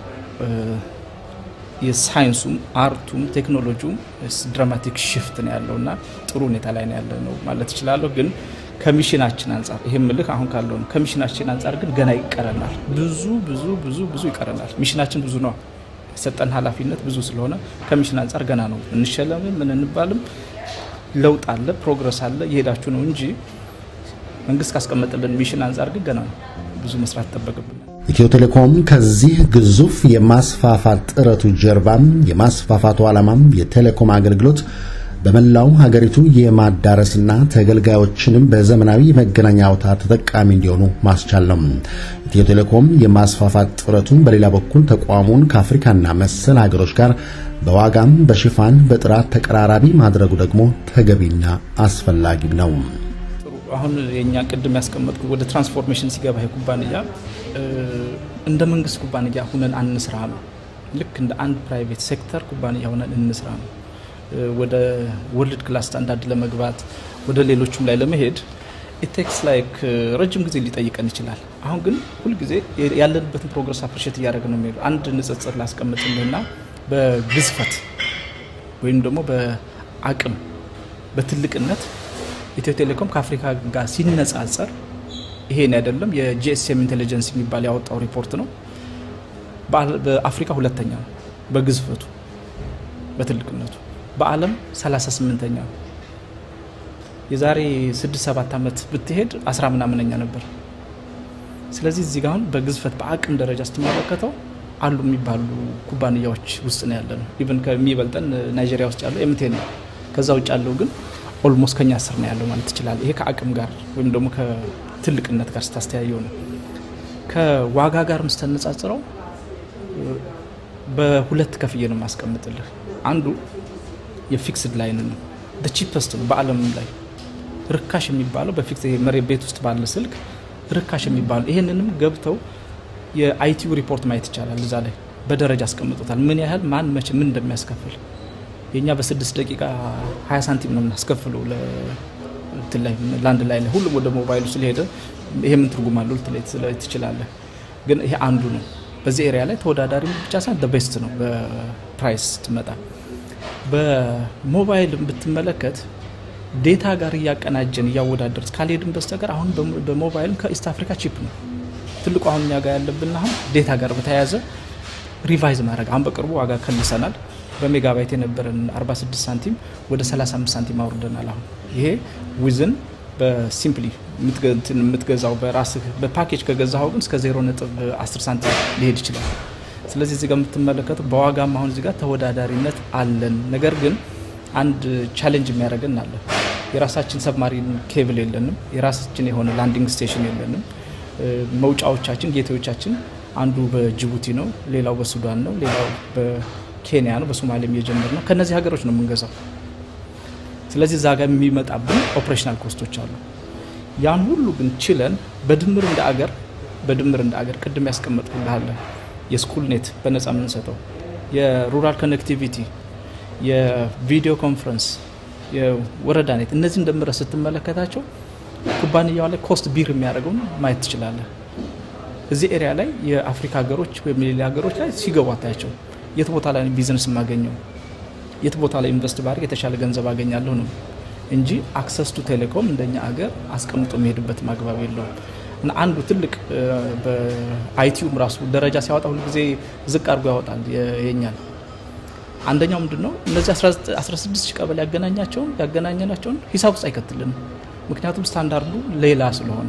የሳይንሱም አርቱም ቴክኖሎጂውም ድራማቲክ ሽፍት ነው ያለው እና ጥሩ ሁኔታ ላይ ነው ያለ ነው ማለት እችላለሁ። ግን ከሚሽናችን አንጻር ይሄ ምልክ አሁን ካለው ነው። ከሚሽናችን አንጻር ግን ገና ይቀረናል። ብዙ ብዙ ብዙ ብዙ ይቀረናል። ሚሽናችን ብዙ ነው። የሰጠን ኃላፊነት ብዙ ስለሆነ ከሚሽን አንጻር ገና ነው። እንሸለምም ምን እንባልም ለውጥ አለ፣ ፕሮግረስ አለ፣ እየሄዳችሁ ነው እንጂ መንግስት ካስቀመጠልን ሚሽን አንጻር ግን ገና ነው። ብዙ መስራት ይጠበቅብናል። ኢትዮ ቴሌኮም ከዚህ ግዙፍ የማስፋፋት ጥረቱ ጀርባም የማስፋፋቱ ዓላማም የቴሌኮም አገልግሎት በመላው ሀገሪቱ የማዳረስና ተገልጋዮችንም በዘመናዊ የመገናኛ አውታር ተጠቃሚ እንዲሆኑ ማስቻል ነው። ኢትዮ ቴሌኮም የማስፋፋት ጥረቱን በሌላ በኩል ተቋሙን ከአፍሪካና መሰል ሀገሮች ጋር በዋጋም በሽፋን በጥራት ተቀራራቢ ማድረጉ ደግሞ ተገቢና አስፈላጊም ነው። አሁን የእኛ ቅድም ያስቀመጥኩ ወደ ትራንስፎርሜሽን ሲገባ ኩባንያ እንደ መንግስት ኩባንያ ሁነን አንስራ ነው። ልክ እንደ አንድ ፕራይቬት ሴክተር ኩባንያ ሁነን እንስራ ነው። ወደ ወርልድ ክላስ ስታንዳርድ ለመግባት ወደ ሌሎቹም ላይ ለመሄድ ኢቴክስ ላይክ ረጅም ጊዜ ሊጠይቀን ይችላል። አሁን ግን ሁልጊዜ ያለንበትን ፕሮግረስ አፕሪሼት እያደረግ ነው የሚሄዱ። አንድ ንጽጽር ላስቀምጥልህና በግዝፈት ወይም ደግሞ በአቅም በትልቅነት ኢትዮ ቴሌኮም ከአፍሪካ ጋር ሲነጻጸር ይሄን አይደለም የጂኤስኤም ኢንቴሊጀንስ የሚባል ያወጣው ሪፖርት ነው። በአፍሪካ ሁለተኛ ነው በግዝፈቱ በትልቅነቱ፣ በዓለም 38ኛ ነው። የዛሬ 6-7 ዓመት ብትሄድ አስራ ምናምነኛ ነበር። ስለዚህ እዚህ ጋር አሁን በግዝፈት በአቅም ደረጃ ስትመለከተው አሉ የሚባሉ ኩባንያዎች ውስጥ ነው ያለ ነው። ኢቨን ከሚበልጠን ናይጄሪያ ውስጥ ያለው ኤምቴን ነው። ከዛ ውጭ ያለው ግን ኦልሞስት ከኛ ስር ነው ያለው ማለት ትችላለህ። ይሄ ከአቅም ጋር ወይም ደግሞ ከትልቅነት ጋር ስታስተያየው ነው። ከዋጋ ጋርም ስተነጻጽረው በሁለት ከፍዬ ነው የማስቀምጥልህ። አንዱ የፊክስድ ላይን ነው ቺፐስት ነው በዓለም ላይ ርካሽ የሚባለው በፊክስ መሬት ቤት ውስጥ ባለ ስልክ ርካሽ የሚባለው ይሄንንም ገብተው የአይቲዩ ሪፖርት ማየት ይቻላል። እዛ ላይ በደረጃ አስቀምጦታል። ምን ያህል ማን መቼ ምን እንደሚያስከፍል የእኛ በስድስት ደቂቃ ሀያ ሳንቲም ነው የምናስከፍለው ለአንድ ላይ ሁሉም ወደ ሞባይሉ ስለሄደ ይሄ ምን ትርጉም አለው ልትለይ ትችላለህ። ግን ይሄ አንዱ ነው። በዚህ ኤሪያ ላይ ተወዳዳሪ ብቻ ሳይሆን ቤስት ነው በፕራይስ ስትመጣ። በሞባይል ብትመለከት ዴታ ጋር እያቀናጀን እያወዳደር ካልሄድን በስተቀር አሁን በሞባይልም ከኢስት አፍሪካ ቺፕ ነው ትልቁ አሁን እኛ ጋር ያለብን አሁን ዴታ ጋር በተያያዘ ሪቫይዝ ማድረግ አሁን በቅርቡ ዋጋ ከልሰናል። በሜጋባይት የነበረን 46 ሳንቲም ወደ 35 ሳንቲም አውርደናል። አሁን ይሄ ዊዝን በሲምፕሊ የምትገዛው በራስህ በፓኬጅ ከገዛኸው ግን እስከ 0 ነጥብ 10 ሳንቲም ሊሄድ ይችላል። ስለዚህ እዚጋ የምትመለከቱ በዋጋም አሁን እዚጋ ተወዳዳሪነት አለን። ነገር ግን አንድ ቻሌንጅ የሚያደርገን አለ። የራሳችን ሰብማሪን ኬብል የለንም። የራሳችን የሆነ ላንዲንግ ስቴሽን የለንም። መውጫዎቻችን ጌቶዎቻችን አንዱ በጅቡቲ ነው፣ ሌላው በሱዳን ነው፣ ሌላው በኬንያ ነው፣ በሶማሌም እየጀመር ነው። ከነዚህ ሀገሮች ነው የምንገዛው። ስለዚህ እዛ ጋር የሚመጣብን ኦፕሬሽናል ኮስቶች አሉ። ያን ሁሉ ግን ችለን በድምር እንደ አገር በድምር እንደ አገር ቅድም ያስቀመጥኩልሃለ የስኩል ኔት በነጻ የምንሰጠው የሩራል ኮኔክቲቪቲ፣ የቪዲዮ ኮንፈረንስ፣ የወረዳ ኔት እነዚህ እንደምረ ስትመለከታቸው ኩባንያው ላይ ኮስት ቢር የሚያደርገውን ማየት ትችላለህ። እዚህ ኤሪያ ላይ የአፍሪካ ሀገሮች ወይም ሌላ ሀገሮች ላይ ሲገቡ አታያቸው። የት ቦታ ላይ ቢዝነስ የማገኘው የት ቦታ ላይ ኢንቨስት ባድርግ የተሻለ ገንዘብ አገኛለሁ ነው እንጂ አክሰስ ቱ ቴሌኮም እንደኛ አገር አስቀምጦ የሚሄድበት ማግባብ የለውም። እና አንዱ ትልቅ በአይቲዩም ራሱ ደረጃ ሲያወጣ ሁሉ ጊዜ ዝቅ አድርጎ ያወጣል የኛል። አንደኛው ምንድን ነው እነዚህ 16 ሺህ ቀበሌ ያገናኛቸውን ያገናኘናቸውን ሂሳብ ውስጥ አይከትልንም። ምክንያቱም ስታንዳርዱ ሌላ ስለሆነ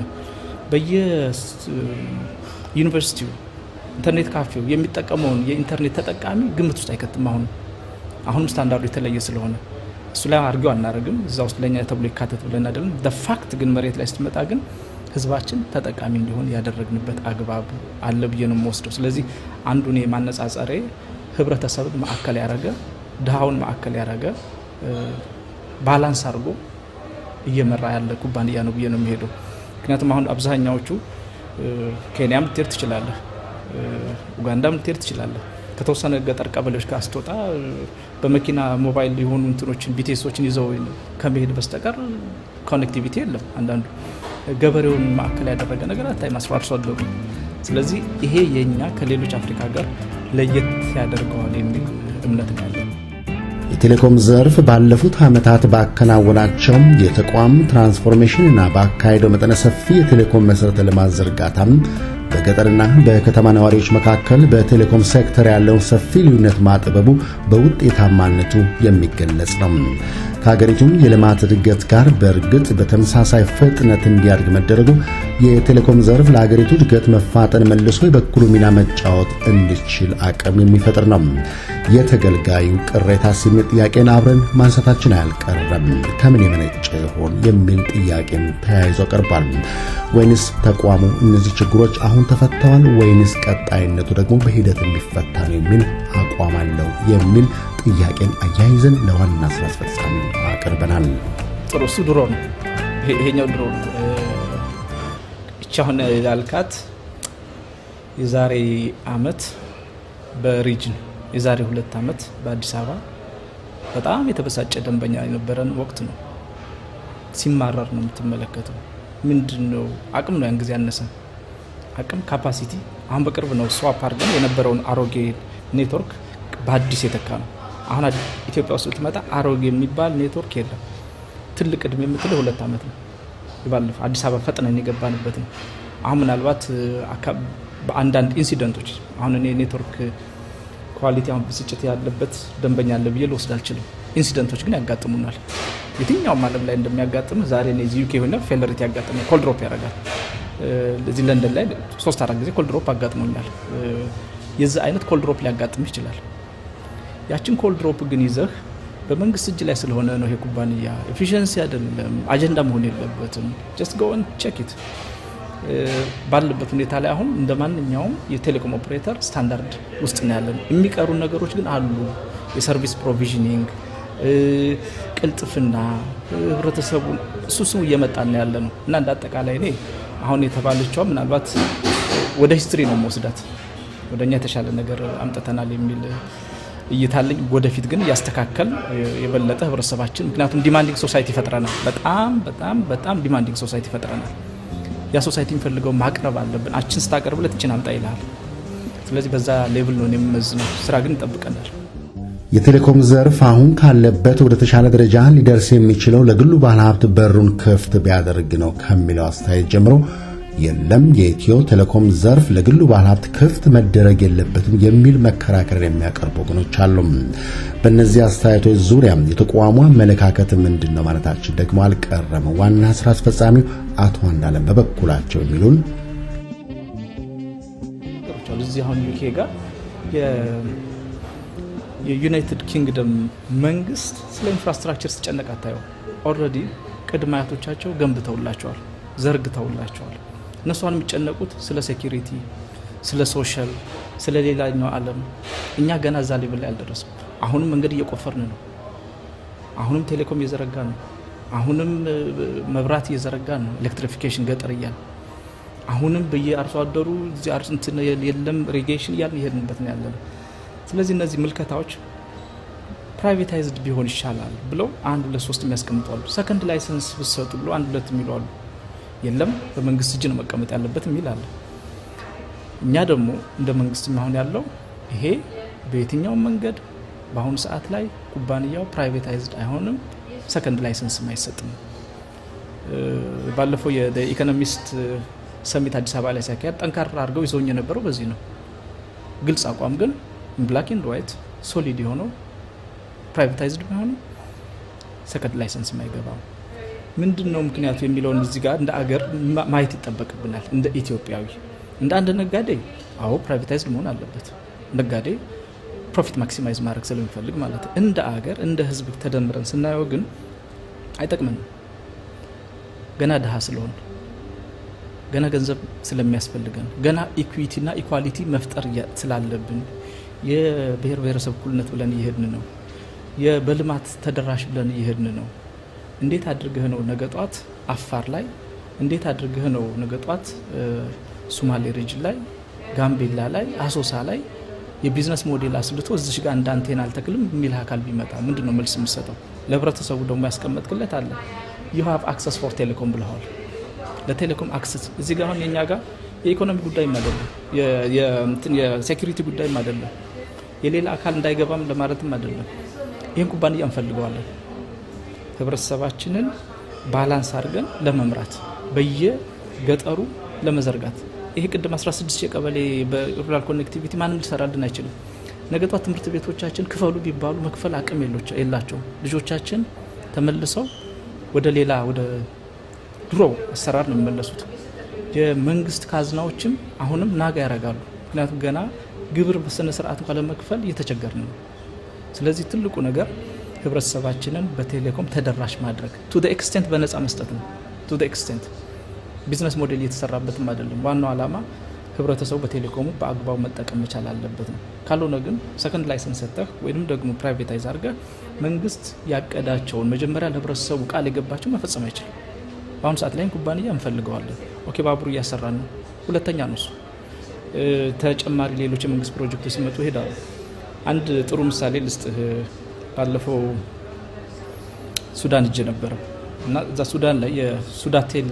በየዩኒቨርሲቲው ኢንተርኔት ካፌው የሚጠቀመውን የኢንተርኔት ተጠቃሚ ግምት ውስጥ አይከትም። አሁን አሁንም ስታንዳርዱ የተለየ ስለሆነ እሱ ላይ አድርገው አናደርግም። እዛ ውስጥ ለኛ ተብሎ ይካተት ብለን አይደለም። ፋክት ግን መሬት ላይ ስትመጣ ግን ህዝባችን ተጠቃሚ እንዲሆን ያደረግንበት አግባብ አለ ብዬ ነው የምወስደው። ስለዚህ አንዱ እኔ ማነጻጸሬ ህብረተሰብን ማዕከል ያደረገ ድሃውን ማዕከል ያደረገ ባላንስ አድርጎ እየመራ ያለ ኩባንያ ነው ብዬ ነው የሚሄደው። ምክንያቱም አሁን አብዛኛዎቹ ኬንያም ልትሄድ ትችላለህ፣ ኡጋንዳም ልትሄድ ትችላለህ። ከተወሰነ ገጠር ቀበሌዎች ጋር ስትወጣ በመኪና ሞባይል የሆኑ እንትኖችን ቢቴሶችን ይዘው ከመሄድ በስተቀር ኮኔክቲቪቲ የለም። አንዳንዱ ገበሬውን ማዕከል ያደረገ ነገር አታይም፣ አርሶ አደሩ። ስለዚህ ይሄ የኛ ከሌሎች አፍሪካ ጋር ለየት ያደርገዋል የሚል እምነት ነው ያለን። የቴሌኮም ዘርፍ ባለፉት ዓመታት ባከናወናቸው የተቋም ትራንስፎርሜሽንና ባካሄደው መጠነ ሰፊ የቴሌኮም መሠረተ ልማት ዝርጋታም በገጠርና በከተማ ነዋሪዎች መካከል በቴሌኮም ሴክተር ያለውን ሰፊ ልዩነት ማጥበቡ በውጤታማነቱ የሚገለጽ ነው። ከሀገሪቱ የልማት እድገት ጋር በእርግጥ በተመሳሳይ ፍጥነት እንዲያድግ መደረጉ የቴሌኮም ዘርፍ ለሀገሪቱ እድገት መፋጠን መልሶ የበኩሉ ሚና መጫወት እንዲችል አቅም የሚፈጥር ነው። የተገልጋዩ ቅሬታ የሚል ጥያቄን አብረን ማንሳታችን አያልቀረም። ከምን የመነጨ ይሆን የሚል ጥያቄም ተያይዞ ቀርቧል። ወይንስ ተቋሙ እነዚህ ችግሮች አሁን ተፈተዋል ወይንስ ቀጣይነቱ ደግሞ በሂደት የሚፈታ ነው የሚል አቋም አለው የሚል ጥያቄን አያይዘን ለዋና ስራ አስፈጻሚ አቅርበናል። ጥሩ እሱ ድሮ ነው፣ ይሄኛው ድሮ ነው። እቺ አሁን ያልካት የዛሬ አመት በሪጅን የዛሬ ሁለት አመት በአዲስ አበባ በጣም የተበሳጨ ደንበኛ የነበረን ወቅት ነው። ሲማረር ነው የምትመለከተው። ምንድን ነው አቅም ነው ያን ጊዜ ያነሰ አቅም ካፓሲቲ። አሁን በቅርብ ነው ስዋፕ አድርገን የነበረውን አሮጌ ኔትወርክ በአዲስ የተካ ነው። አሁን ኢትዮጵያ ውስጥ ብትመጣ አሮጌ የሚባል ኔትወርክ የለም። ትልቅ እድሜ የምትለው ሁለት ዓመት ነው። ባለፈው አዲስ አበባ ፈጥነን የገባንበት ነው። አሁን ምናልባት በአንዳንድ ኢንሲደንቶች አሁን እኔ ኔትወርክ ኳሊቲ አሁን ብስጭት ያለበት ደንበኛ አለ ብዬ ልወስድ አልችልም። ኢንሲደንቶች ግን ያጋጥሙናል። የትኛውም ዓለም ላይ እንደሚያጋጥም ዛሬ እኔ እዚህ ዩኬ ሆነ ፌለሪቲ ያጋጥመ ኮልድሮፕ ያደርጋል። እዚህ ለንደን ላይ ሶስት አራት ጊዜ ኮልድሮፕ አጋጥሞኛል። የዚህ አይነት ኮልድሮፕ ሊያጋጥም ይችላል። ያችን ኮልድሮፕ ግን ይዘህ በመንግስት እጅ ላይ ስለሆነ ነው ይሄ ኩባንያ ኤፊሽንሲ አይደለም፣ አጀንዳ መሆን የለበትም። ጀስት ጎን ቼክ ኢት ባለበት ሁኔታ ላይ አሁን እንደ ማንኛውም የቴሌኮም ኦፕሬተር ስታንዳርድ ውስጥ ነው ያለን። የሚቀሩ ነገሮች ግን አሉ። የሰርቪስ ፕሮቪዥኒንግ፣ ቅልጥፍና፣ ህብረተሰቡን እሱ ስሙ እየመጣ ነው ያለ ነው እና እንደ አጠቃላይ እኔ አሁን የተባለችዋ ምናልባት ወደ ሂስትሪ ነው መወስዳት ወደ እኛ የተሻለ ነገር አምጥተናል የሚል እይታለኝ። ወደፊት ግን እያስተካከል የበለጠ ህብረተሰባችን ምክንያቱም ዲማንዲንግ ሶሳይቲ ይፈጥረናል። በጣም በጣም በጣም ዲማንዲንግ ሶሳይቲ ይፈጥረናል። ያ ሶሳይቲ የሚፈልገው ማቅረብ አለብን። አችን ስታቀርብለት እችን አምጣ ይልሃል። ስለዚህ በዛ ሌቭል ነው የምመዝነው። ስራ ግን ይጠብቀናል። የቴሌኮም ዘርፍ አሁን ካለበት ወደ ተሻለ ደረጃ ሊደርስ የሚችለው ለግሉ ባለሀብት በሩን ክፍት ቢያደርግ ነው ከሚለው አስተያየት ጀምሮ የለም የኢትዮ ቴሌኮም ዘርፍ ለግሉ ባለሀብት ክፍት መደረግ የለበትም የሚል መከራከሪያ የሚያቀርቡ ወገኖች አሉ። በእነዚህ አስተያየቶች ዙሪያ የተቋሙ አመለካከት ምንድን ነው ማለታችን ደግሞ አልቀረም። ዋና ስራ አስፈጻሚው አቶ አንዳለም በበኩላቸው የሚሉን እዚህ አሁን ዩኬ ጋር የዩናይትድ ኪንግደም መንግስት ስለ ኢንፍራስትራክቸር ሲጨነቅ አታየው። ኦልሬዲ ቅድመ አያቶቻቸው ገንብተውላቸዋል፣ ዘርግተውላቸዋል። እነሱ አሁን የሚጨነቁት ስለ ሴኪሪቲ፣ ስለ ሶሻል፣ ስለ ሌላኛው ዓለም። እኛ ገና እዛ ሌቭል ላይ አልደረስም። አሁንም መንገድ እየቆፈርን ነው። አሁንም ቴሌኮም እየዘረጋ ነው። አሁንም መብራት እየዘረጋ ነው። ኤሌክትሪፊኬሽን ገጠር እያል አሁንም በየአርሶ አደሩ የለም ሪጌሽን እያልን የሄድንበት ነው ያለ ነው። ስለዚህ እነዚህ ምልከታዎች ፕራይቬታይዝድ ቢሆን ይሻላል ብለው አንድ ሁለት ሶስት የሚያስቀምጧሉ። ሰከንድ ላይሰንስ ብሰጡ ብሎ አንድ ሁለት የሚሉ አሉ። የለም በመንግስት እጅ ነው መቀመጥ ያለበት የሚል አለ። እኛ ደግሞ እንደ መንግስት አሁን ያለው ይሄ በየትኛውም መንገድ በአሁኑ ሰዓት ላይ ኩባንያው ፕራይቬታይዝድ አይሆንም፣ ሰከንድ ላይሰንስም አይሰጥም። ባለፈው የኢኮኖሚስት ሰሚት አዲስ አበባ ላይ ሲያካሄድ ጠንካራ አድርገው ይዘውኝ የነበረው በዚህ ነው። ግልጽ አቋም ግን ብላክ ኤንድ ዋይት ሶሊድ የሆነው ፕራይቬታይዝድ ቢሆንም ሰከንድ ላይሰንስ አይገባም። ምንድን ነው ምክንያቱ የሚለውን እዚህ ጋር እንደ አገር ማየት ይጠበቅብናል። እንደ ኢትዮጵያዊ እንደ አንድ ነጋዴ አዎ ፕራይቬታይዝድ መሆን አለበት። ነጋዴ ፕሮፊት ማክሲማይዝ ማድረግ ስለሚፈልግ ማለት ነው። እንደ አገር እንደ ህዝብ ተደምረን ስናየው ግን አይጠቅምንም። ገና ድሃ ስለሆን ገና ገንዘብ ስለሚያስፈልገን ገና ኢኩዊቲና ኢኳሊቲ መፍጠር ስላለብን የብሔር ብሔረሰብ እኩልነት ብለን እየሄድን ነው። በልማት ተደራሽ ብለን እየሄድን ነው። እንዴት አድርገህ ነው ነገ ጧት አፋር ላይ እንዴት አድርገህ ነው ነገ ጧት ሶማሌ ሪጅን ላይ ጋምቤላ ላይ አሶሳ ላይ የቢዝነስ ሞዴል አስልቶ እዚሽ ጋር እንደ አንቴና አልተክልም የሚል አካል ቢመጣ ምንድን ነው መልስ የምሰጠው? ለህብረተሰቡ ደግሞ ያስቀመጥክለት አለ ዩ ሃቭ አክሰስ ፎር ቴሌኮም ብለዋል። ለቴሌኮም አክሰስ እዚህ ጋር አሁን የኛ ጋር የኢኮኖሚ ጉዳይም አይደለም፣ የሴኩሪቲ ጉዳይም አይደለም፣ የሌላ አካል እንዳይገባም ለማለትም አይደለም። ይህን ኩባንያ እንፈልገዋለን። ህብረተሰባችንን ባላንስ አድርገን ለመምራት በየገጠሩ ለመዘርጋት ይሄ ቅድም 16 የቀበሌ በሩራል ኮኔክቲቪቲ ማንም ሊሰራልን አይችልም። ነገ ጧት ትምህርት ቤቶቻችን ክፈሉ ቢባሉ መክፈል አቅም የላቸውም። ልጆቻችን ተመልሰው ወደ ሌላ ወደ ድሮ አሰራር ነው የሚመለሱት። የመንግስት ካዝናዎችም አሁንም ናጋ ያደርጋሉ። ምክንያቱም ገና ግብር በስነ ስርዓት እንኳ ለመክፈል እየተቸገርን ነው። ስለዚህ ትልቁ ነገር ህብረተሰባችንን በቴሌኮም ተደራሽ ማድረግ ቱ ኤክስቴንት በነፃ መስጠት ነው። ቱ ኤክስቴንት ቢዝነስ ሞዴል እየተሰራበትም አይደለም። ዋናው ዓላማ ህብረተሰቡ በቴሌኮሙ በአግባቡ መጠቀም መቻል አለበት ነው። ካልሆነ ግን ሰከንድ ላይሰንስ ሰጠህ ወይም ደግሞ ፕራይቬታይዝ አድርገህ መንግስት ያቀዳቸውን መጀመሪያ ለህብረተሰቡ ቃል የገባቸው መፈጸም አይችልም። በአሁኑ ሰዓት ላይም ኩባንያ እንፈልገዋለን። ኦኬ ባቡሩ እያሰራን ነው። ሁለተኛ ነው እሱ። ተጨማሪ ሌሎች የመንግስት ፕሮጀክቶች ሲመጡ ይሄዳሉ። አንድ ጥሩ ምሳሌ ልስጥህ። ባለፈው ሱዳን እጅ ነበረ እና እዛ ሱዳን ላይ የሱዳቴል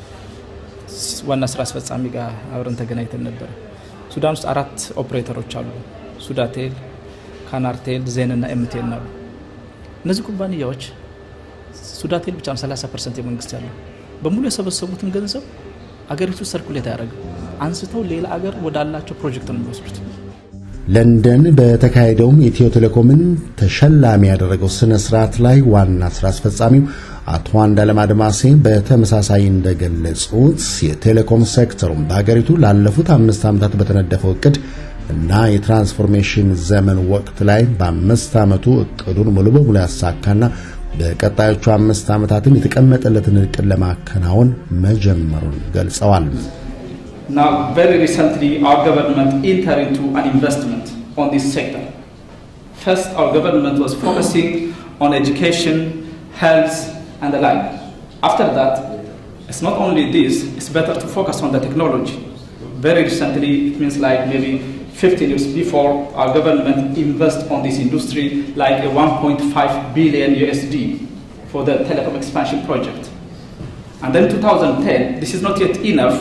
ዋና ስራ አስፈጻሚ ጋር አብረን ተገናኝተን ነበረ። ሱዳን ውስጥ አራት ኦፕሬተሮች አሉ። ሱዳቴል፣ ካናርቴል፣ ዜን እና ኤምቴል አሉ። እነዚህ ኩባንያዎች ሱዳቴል ብቻ ነው 30 ፐርሰንት የመንግስት ያለው በሙሉ የሰበሰቡትን ገንዘብ አገሪቱ ሰርኩሌት አያደርግም። አንስተው ሌላ አገር ወዳላቸው ፕሮጀክት ነው የሚወስዱት። ለንደን በተካሄደውም ኢትዮ ቴሌኮምን ተሸላሚ ያደረገው ስነ ስርዓት ላይ ዋና ስራ አስፈጻሚው አቶ አንዳለም አድማሴ በተመሳሳይ እንደገለጹት የቴሌኮም ሴክተሩም በሀገሪቱ ላለፉት አምስት ዓመታት በተነደፈው እቅድ እና የትራንስፎርሜሽን ዘመን ወቅት ላይ በአምስት ዓመቱ እቅዱን ሙሉ በሙሉ ያሳካና በቀጣዮቹ አምስት ዓመታትም የተቀመጠለትን እቅድ ለማከናወን መጀመሩን ገልጸዋል። Now, very recently, our government entered into an investment on this sector. First, our government was focusing on education, health, and the like. After that, it's not only this, it's better to focus on the technology. Very recently, it means like maybe 15 years before, our government invest on this industry like a 1.5 billion USD for the telecom expansion project. And then 2010, this is not yet enough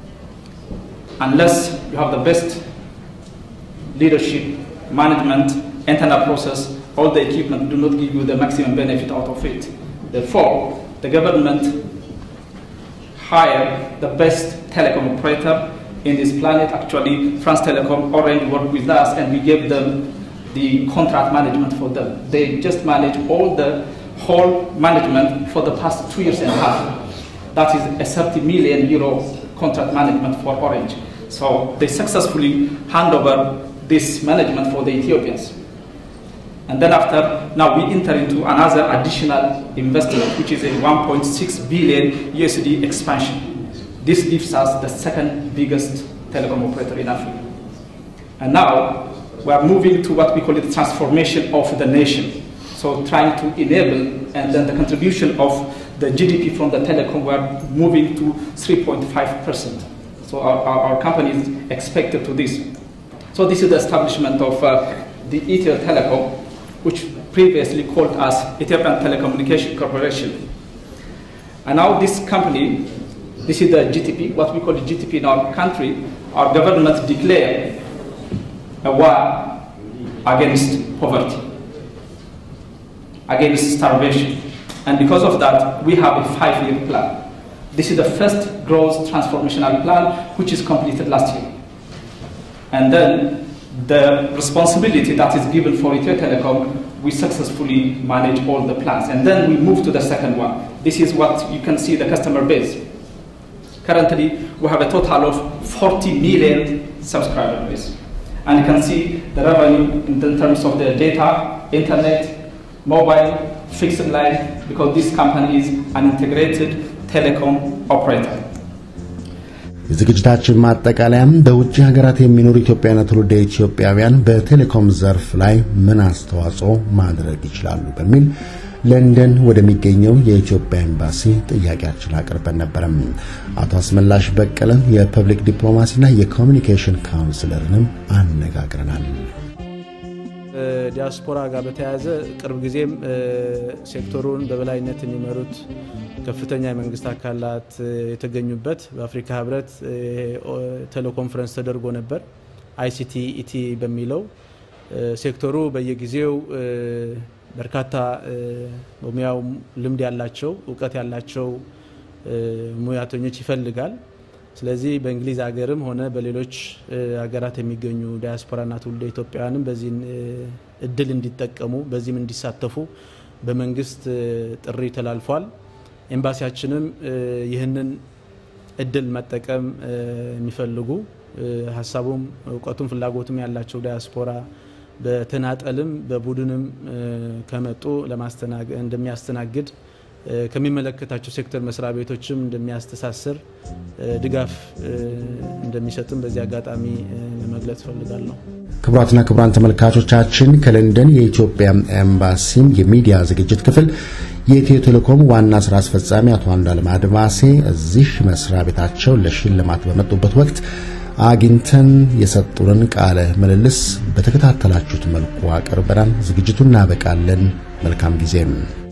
unless you have the best leadership, management, internal process, all the equipment do not give you the maximum benefit out of it. Therefore, the government hired the best telecom operator in this planet. Actually, France Telecom Orange worked with us and we gave them the contract management for them. They just manage all the whole management for the past two years and a half. That is a 30 million euro contract management for Orange. So they successfully hand over this management for the Ethiopians. And then after, now we enter into another additional investment, which is a 1.6 billion USD expansion. This gives us the second biggest telecom operator in Africa. And now we are moving to what we call the transformation of the nation. So trying to enable and then the contribution of the GDP from the telecom, we are moving to 3.5%. So our, our, our, company is expected to this. So this is the establishment of uh, the Ethio Telecom, which previously called us Ethiopian Telecommunication Corporation. And now this company, this is the GTP, what we call the GTP in our country, our government declared a war against poverty, against starvation. And because of that, we have a five-year plan. This is the first growth transformational plan, which is completed last year. And then the responsibility that is given for Ethio Telecom, we successfully manage all the plans. And then we move to the second one. This is what you can see the customer base. Currently, we have a total of 40 million subscriber base. And you can see the revenue in terms of the data, internet, mobile, fixed line, because this company is an integrated telecom operator. የዝግጅታችን ማጠቃለያም በውጭ ሀገራት የሚኖሩ ኢትዮጵያውያንና ትውልደ ኢትዮጵያውያን በቴሌኮም ዘርፍ ላይ ምን አስተዋጽኦ ማድረግ ይችላሉ በሚል ለንደን ወደሚገኘው የኢትዮጵያ ኤምባሲ ጥያቄያችን አቅርበን ነበረም። አቶ አስመላሽ በቀለ የፐብሊክ ዲፕሎማሲና የኮሚኒኬሽን ካውንስለርንም አነጋግረናል። ዲያስፖራ ጋር በተያያዘ ቅርብ ጊዜም ሴክተሩን በበላይነት የሚመሩት ከፍተኛ የመንግስት አካላት የተገኙበት በአፍሪካ ህብረት ቴሌኮንፈረንስ ተደርጎ ነበር። አይሲቲ ኢቲ በሚለው ሴክተሩ በየጊዜው በርካታ በሙያው ልምድ ያላቸው እውቀት ያላቸው ሙያተኞች ይፈልጋል። ስለዚህ በእንግሊዝ ሀገርም ሆነ በሌሎች ሀገራት የሚገኙ ዲያስፖራና ትውልደ ኢትዮጵያውያንም በዚህ እድል እንዲጠቀሙ በዚህም እንዲሳተፉ በመንግስት ጥሪ ተላልፏል። ኤምባሲያችንም ይህንን እድል መጠቀም የሚፈልጉ ሀሳቡም እውቀቱም ፍላጎቱም ያላቸው ዲያስፖራ በተናጠልም በቡድንም ከመጡ እንደሚያስተናግድ ከሚመለከታቸው ሴክተር መስሪያ ቤቶችም እንደሚያስተሳስር ድጋፍ እንደሚሰጥም በዚህ አጋጣሚ ለመግለጽ እፈልጋለሁ። ክቡራትና ክቡራን ተመልካቾቻችን ከለንደን የኢትዮጵያ ኤምባሲ የሚዲያ ዝግጅት ክፍል የኢትዮ ቴሌኮም ዋና ስራ አስፈጻሚ አቶ አንዱዓለም አድማሴ እዚህ መስሪያ ቤታቸው ለሽልማት በመጡበት ወቅት አግኝተን የሰጡንን ቃለ ምልልስ በተከታተላችሁት መልኩ አቅርበናል። ዝግጅቱን እናበቃለን። መልካም ጊዜም